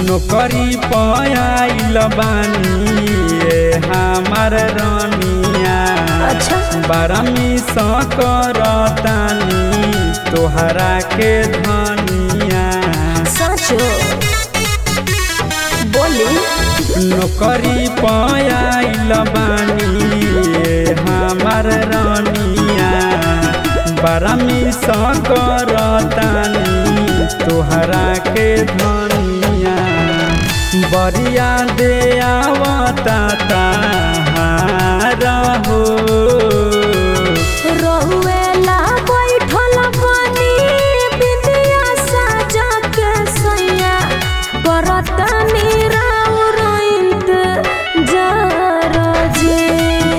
नौकरी पायल बानी ये हमार रानिया अच्छा बारमी करतानी तोहरा के धनिया साचो बोली नौकरी पायल बानी ये हमार रानिया बारमी करतानी तोहरा के धनिया बरिया दे आवता ताहारा हो रहुएला बैठल बानी बिंदिया साजा के सैया करतनी राउर इंतजार जे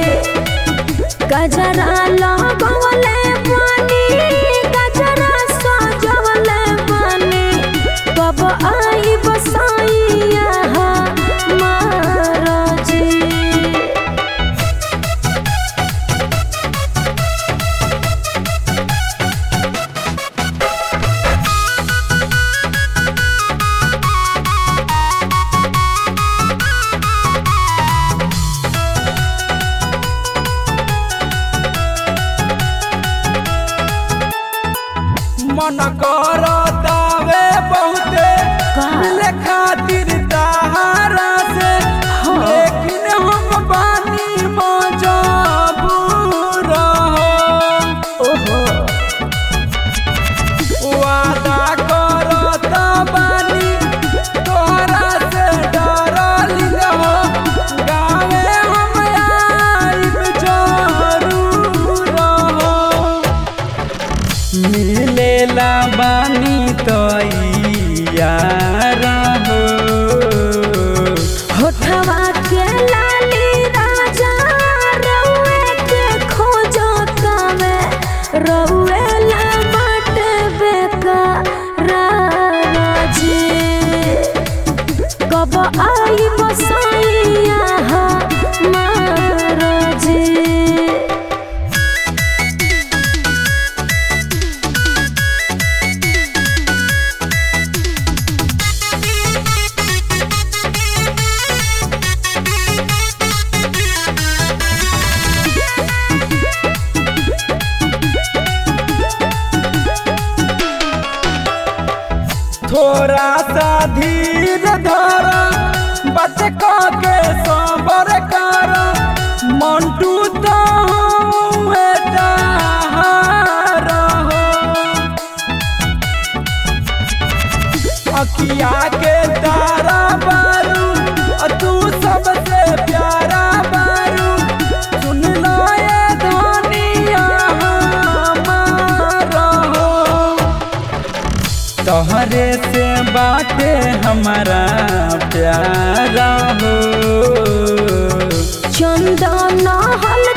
गजरा लगवले बानी गजरा सजवले बानी कब आई बसाइया महाराजी मन करतावे बहुते का? मिले खातिर ताहारा से लेकिन हम बानी मजबूर हो ओहो वादा करत बानी तोहरा से डरली हो गावे हम आइब जरूर हो मिलेला बानी तो यार हो होठवा के लाली राजा रउए के खोजो तवे रउए ला मट बेका राजी कब आई बसाइया महाराजी थोड़ा सा धीर धर बच के सबर कर मंटू तो हुए ताहार हो अखिया के तारा बारू अ तू सबसे प्यारा बारू सुन लो ये धनिया हमार हो तोहरे से बाटे हमारा प्यारा हो चंदन हल